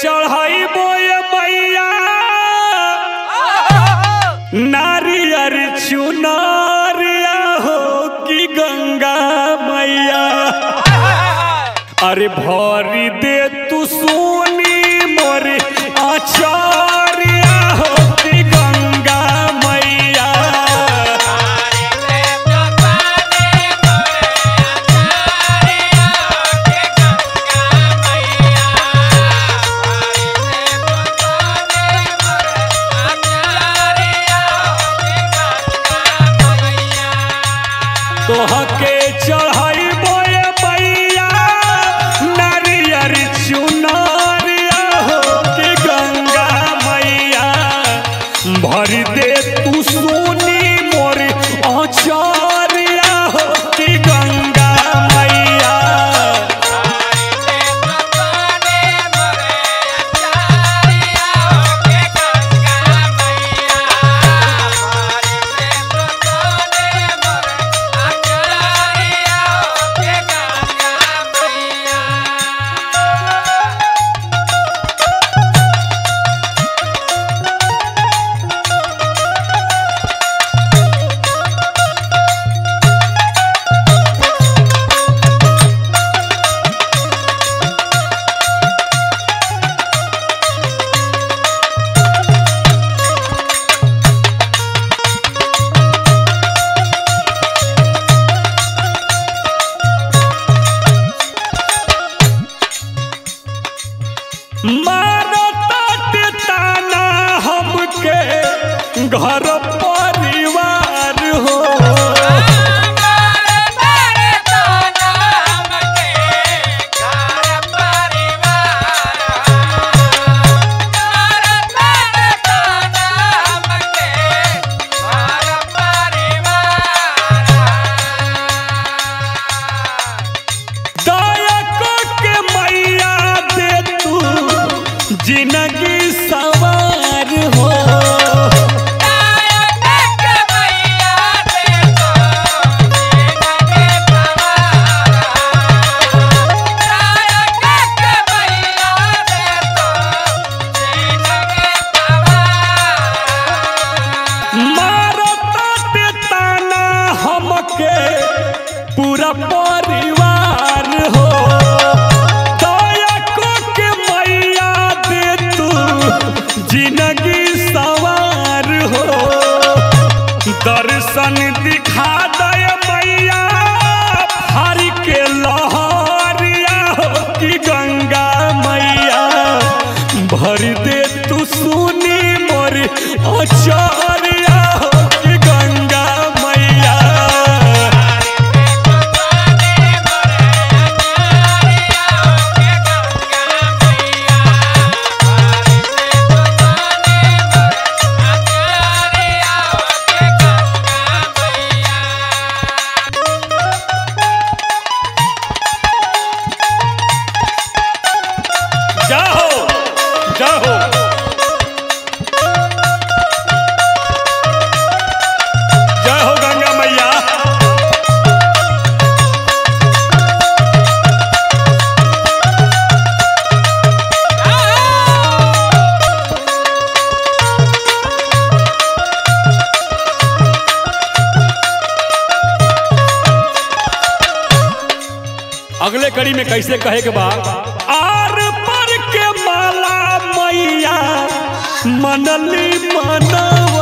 चढ़ाइबो ये मैया नारियर चुनारिया हो कि गंगा मैया अरे भरी दे तू सोनी मोर आचार्या हो कि गंगा मैया तोहके चढ़ाइबो ये मैया नारियर चुनारिया हो कि गंगा मैया भर दे तू सोनी मोर आचार्या हो कि गंगा मैया मारो तात ताना हमके घर परिवार हो दया को के मैया दे तू जिंदगी सवार हो मारो तात ताना हमके पूरा परिवार हो दया को के मैया दे तू जिंदगी सवार हो दर्शन दिखा दे मैया हरि के लहरिया हो कि गंगा मैया भर दे तू सुनी मोर आचार्या हो कि गंगा मैया जाओ जाओ जय हो गंगा मैया अगले कड़ी में कैसे कहे के बा आर पर के माला मैया मनली मनवा